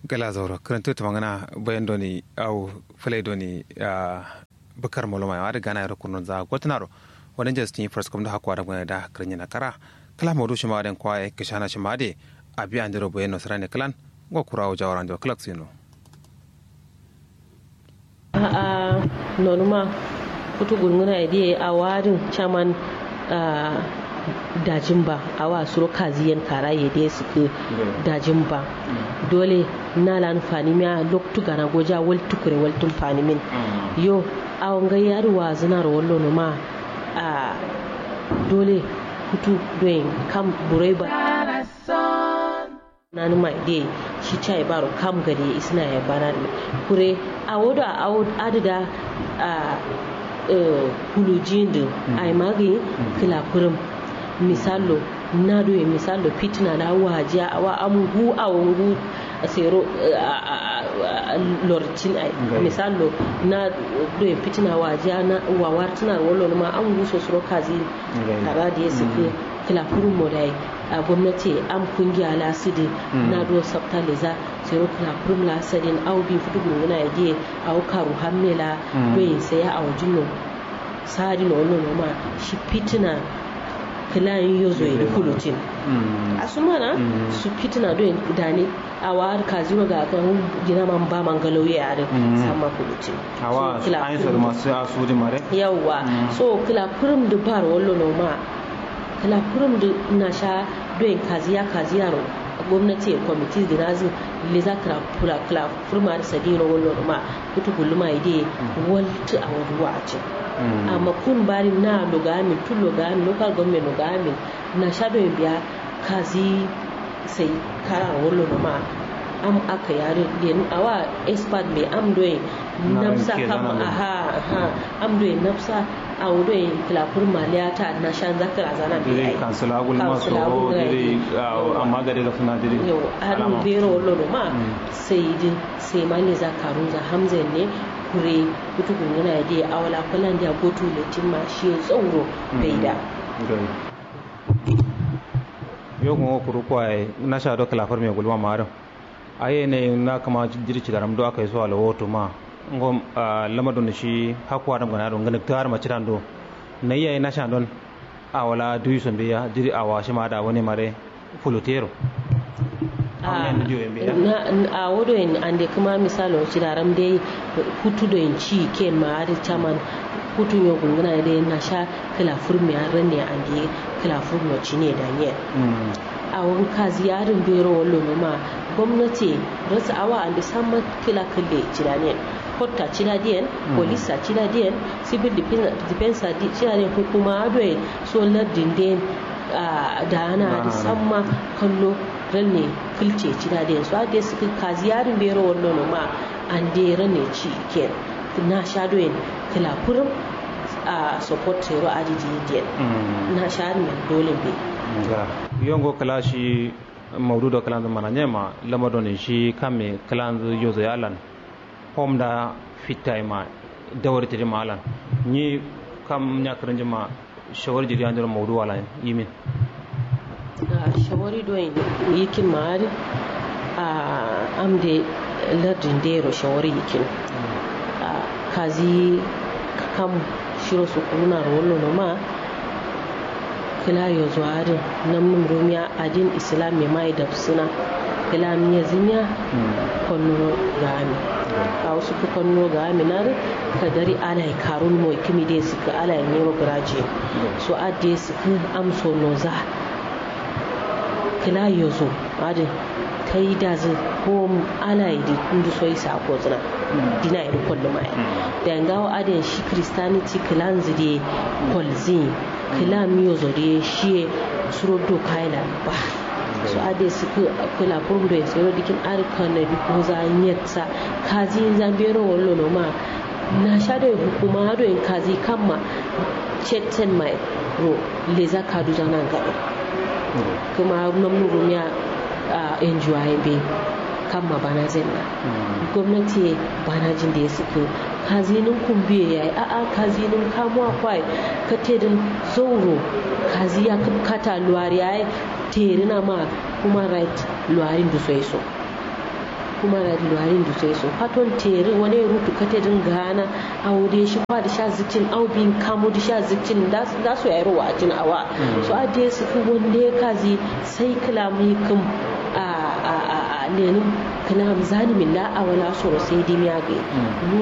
gala zauro karanto ta magana bayan doni au fale doni bakar moloma ya da gana ya rukunin za gwatanaro wani justin first kuma da hakuwa da gwani da karin na kara kala maudu shi ma den kwaye kishana shi ma de abi an dero bayan nasara ne kalan gwa kurawo jawaran da kalak sino a nonuma kutu gunguna idea a warin chaman dajin ba a wa suro kaziyan kara ya dai suke dajin ba dole na lan fani miya loktu gana goja wal tukure wal tun fani min yo a wanga yari wa zinar wallo no ma a dole kutu doyin kam burai ba na numa dai shi chai baro kam gari isna ya bana kure a wodo a adida a hulujin da ai magi kila kurum misalo na doye misalo fitina na wajiya a wa amugu a wangu a sero lorcin ai misalo na doye fitina wajiya na wawar tana wallo ma an guso suro kazi tara da ya suke kila kurum modai a gwamnati an kungiya la sidi na do sabta leza sero kila kurum la sadin au bi fudu gunguna ya die au karu hammela doye saya a wajin sari na wannan ma shi fitina kilayen yozo ya kulutin a su mana su fitina don dani a wa ka zuwa ga kan gina man ba man galau ya yare sama kulutin awa ayin sa masu asu di mare yawa so kila kurum da bar wallo no ma kila kurum da na sha don kaziya kaziya ro gwamnati ya kwamiti da nazi le za ka kula kula furma da sadino wallo no ma kutu gulma ide walta a waduwa a ce amma kun bari na logami tun logami local government logami na shadow biya kazi sai kara wallo no ma am aka yare den awa expert me am doye nafsa kam aha aha am doye nafsa a doye kilafur maliyata na shan zakara zana bi ai kansula gul ma so dire amma gare ga suna dire yau har bero wallo no ma sai din sai mali zakaru za hamza ne kure kutukun yana da awala kwalan da gotu letin ma shi tsoro bai da yo ko kuru kwaye na sha do kala farme gulma maram aye ne na kama jirci da ramdo aka yi so ala woto ma ngom lamado ne shi hakwa dam gana don ngana tar ma ciran do na yayi na sha don awala duyu son biya jiri awa shi ma da wani mare fulutero a wodo en ande kuma misalo ciraram dai hutu do en ci ken ma ade chaman hutu yo gungana de na sha kala furmi a ranne ande kala furmi cine da nye a wani kazi yarin bero wallo no ma gwamnati rasa awa ande samma kila kalle cirane kotta cina diyan polisa cina diyan civil defense cina diyan hukuma adoe so lardin den da ana da samma kallo ranne filce ci da su ade suka kazi yarin bero wallo no ma an de ranne ci ken na shado yin kila kurum a support zero adidi diyan na shari mai dole be yongo kala shi maudu da kalan mana nyema lamado ne shi kame kalan yozo yalan hom da fitai ma dawar tiri ma alan ni kam nyakarin jima shawar jiri an jira maudu wala yimin shawari don yikin ma'ari a amde lardin dero shawari yikin kazi kam shiro su kuna rollo no ma kila yo zuwarin nan mun rumiya adin islam ya mai da suna kila miya zinya konno gami a wasu ku konno gami na ka dari ala karun mo kimi de suka ala ne graje so adde suka amso no za kila yozo adi kai da zai ko ala yi kundu so isa ko zina dina iri kwallo mai da ngawo adin shi christianity kilan zide kwalzin kila miyozo da shi suro do kaila ba so ade suka kula kurgu da sai dikin arkan na bi ko za nyetsa kazi zambero wallo no ma na sha da hukuma do in kazi kamma chetten mai ro leza kadu zanan gaba kuma namnu rumiya a enjuwaye be kama bana zenna gwamnati bana jin da ya suke kazinin kumbiye ya yi a'a kazinin kamuwa kwai ka tedin zauro kazi ya kata luwari ya yi terina ma human right luwarin da so so kuma na diluwarin da sai so faton tere wani rutu kate din gana aure shi kwa da sha zikin au bin kamo da sha zikin da su yayi ruwa jin awa so a dai su fi wanda ya kazi sai kalamai kan a a a lenin kalam zani min la awala so sai dimiya ga